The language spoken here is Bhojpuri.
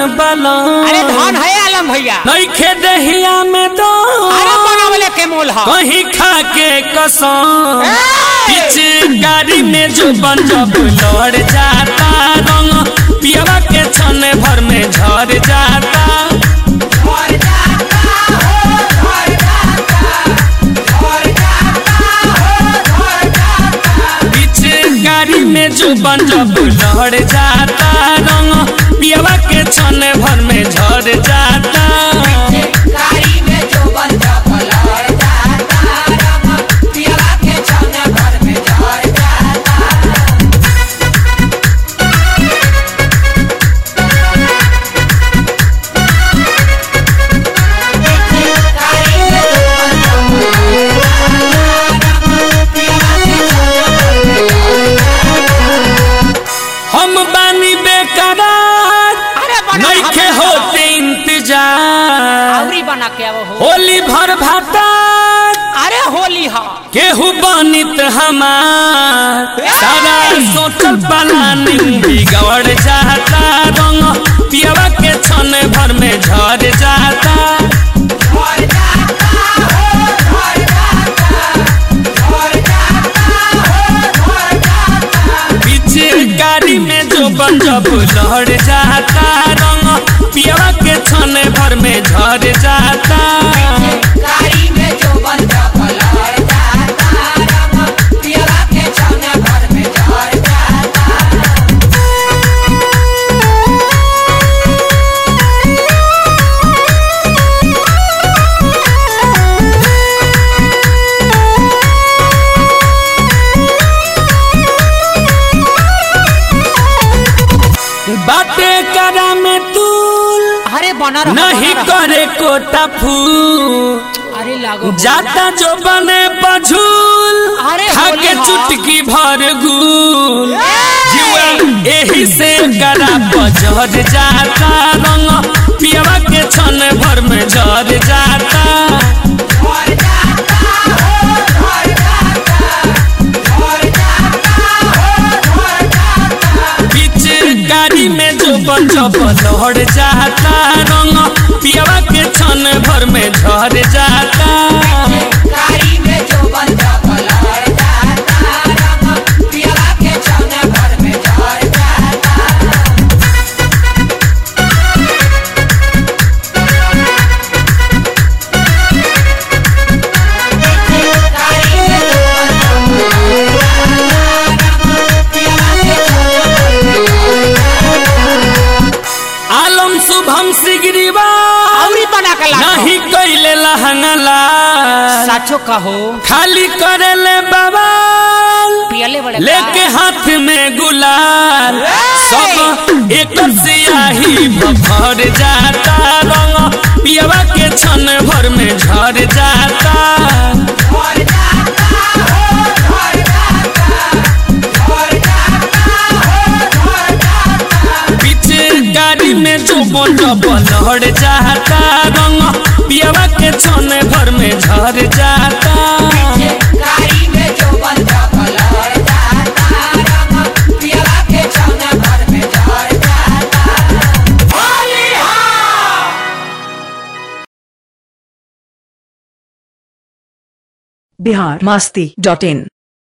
बलम अरे धन है आलम भैया नइखे दहिया में दो अरे बनावले के मोल ह कहीं खा के कसम पीछे गाड़ी में जो बन जब लड़ जाता रंग पियवा के छने भर में झड़ जाता पीछे गाड़ी में जो बन जब लड़ जाता रंग पियवा के छने भर में झड़ जाता गाड़ी में जो बन पलट जाता रंग पियला के छौने भर में झड़ जाता गाड़ी में जो बन हम बानी बेकरार अरे बना नइखे होते इंतजार आवरी बना के अब हो होली भर भातार अरे होली ह केहू बनित हमार सारा सोचल प्लानिंग बिगड़ जाता रंग पियवा के छने भर में झड़ जाता झड़ जाता हो झड़ जाता झड़ जाता हो झड़ जाता पीछे गाड़ी में जो बन जब लड़ जाता रंग पियवा के छने भर में झड़ जाता गाड़ी में जो बन पलट जाता रंग पियला के छौने भर में झड़ जाता बाटे करा में तूल अरे बना रहा नहीं बना रहा। करे कोटा फूल अरे लागो जाता जो बने पझूल अरे खाके होली हाँ। चुटकी भर गुल जुआ एही से करा बजर जाता रंग पियवा के छन भर में जर जाता झड़ जाता हो झड़ जाता झड़ जाता हो झड़ जाता पीछे गाड़ी में जो बजब लहड़ जाता रंग पियवा के छन भर में झर जाता गाड़ी में जो बन पलट जाता रंग पियला के छौने भर में झड़ जाता गाड़ी में जो बन पियला के छौने आलम शुभम सिगरीवा आवरी बना के लागो नहीं कैले लहंगला साचो कहो खाली करेले बवाल पियले बड़े लेके हाथ में गुलाल सब एक सियाही भर जाता रंग पियवा के छन भर में झर जाता झड़ जाता हो झड़ जाता झड़ जाता हो झड़ जाता पीछे गाड़ी में जो बजब लहड़ जाता रंग पियवा के छन भर में झर जाता गाड़ी में जो बन पलट जाता रंग पियला के छौने भर में झड़ जाता होली हा बिहार मस्ती डॉट इन